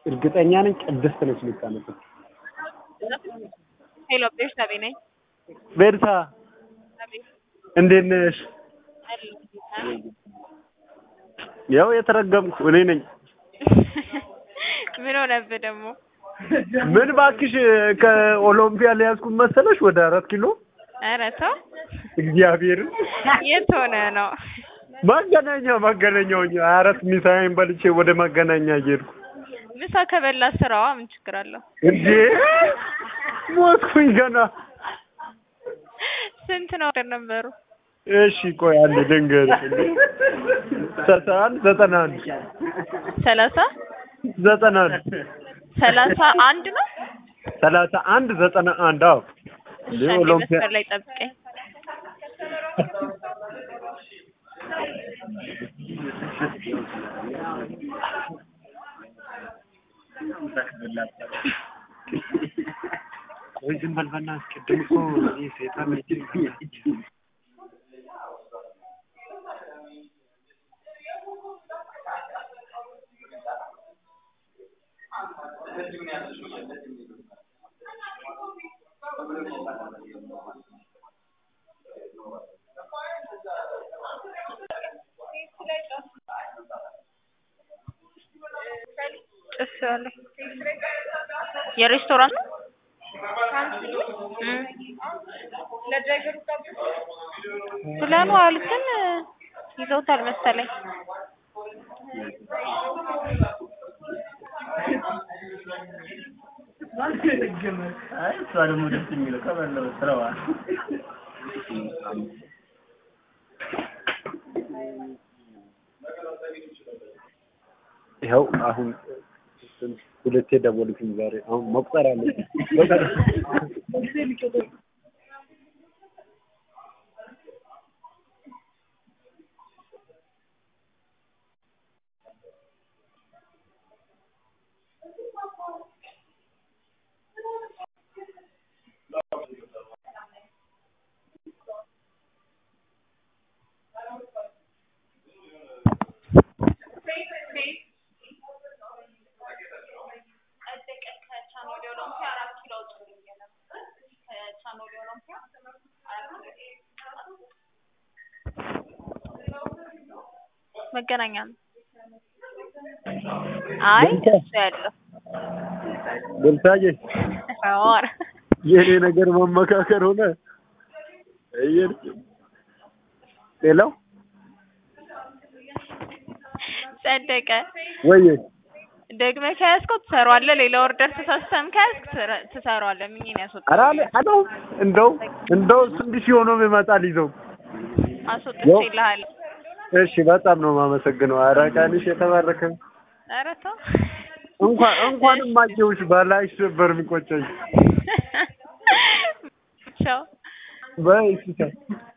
እርግጠኛ ነኝ ቅድስት ነች ልታነብ። ሄሎ ቤርሳቤ ነኝ። ቤርሳ እንዴት ነሽ? ያው የተረገምኩ እኔ ነኝ። ምን ሆነብህ ደግሞ? ምን ባክሽ ከኦሎምፒያ ሊያዝኩት መሰለሽ ወደ አራት ኪሎ ኧረ ተው። እግዚአብሔርን የት ሆነ ነው? መገናኛ መገናኛ ሆኜ አራት ሚሳይን በልቼ ወደ መገናኛ እየሄድኩ ምሳ ከበላ ስራዋ ምን ችግር አለው? እንዴ ሞትኩኝ ገና። ስንት ነው ወደ ነበሩ? እሺ ቆይ አንድ ልንገርሽ። ሰላሳ አንድ ዘጠና አንድ ሰላሳ ዘጠና አንድ ሰላሳ አንድ ነው። ሰላሳ አንድ ዘጠና አንድ አዎ እሺ፣ እንዴ አንዴ ኦሎምፒያ መስመር ላይ ጠብቀኝ። ወይ ዝም በል በእናትህ ቅድም እኮ ይህ ሴጣን ነች ጭስ ያለ የሬስቶራንት ነው? እም። ብለኑ አሉ ግን ይዘውታል መሰለኝ። አይ እሷ ደግሞ ደስ የሚለው ከበላው ስራዋ ይኸው አሁን ሁለቴ ደወሉልኝ ዛሬ። አሁን መቁጠር አለብኝ። መገናኛ ነው። አይ እሱ ያለው ቦልታዬ ኧረ የኔ ነገር መመካከር ሆነ። እየር ሌላው ጸደቀ ወይዬ ደግመህ ከያዝከው ትሰራዋለህ። ሌላ ኦርደር ተሳስተህም ከያዝክ ትሰራ- ትሰራዋለህ። ምኝን ያስወጣል ኧረ አለ አለው እንደው እንደው ስንት ሺህ ሆኖ ይመጣል ይዘው አስወጥቼልሃለሁ። እሺ በጣም ነው የማመሰግነው። ኧረ ቀንሽ የተባረከ ኧረ ተው እንኳን እንኳንም አየሁሽ ባላይሽ ነበር የሚቆጨኝ። ቻው በይ እሺ ቻው።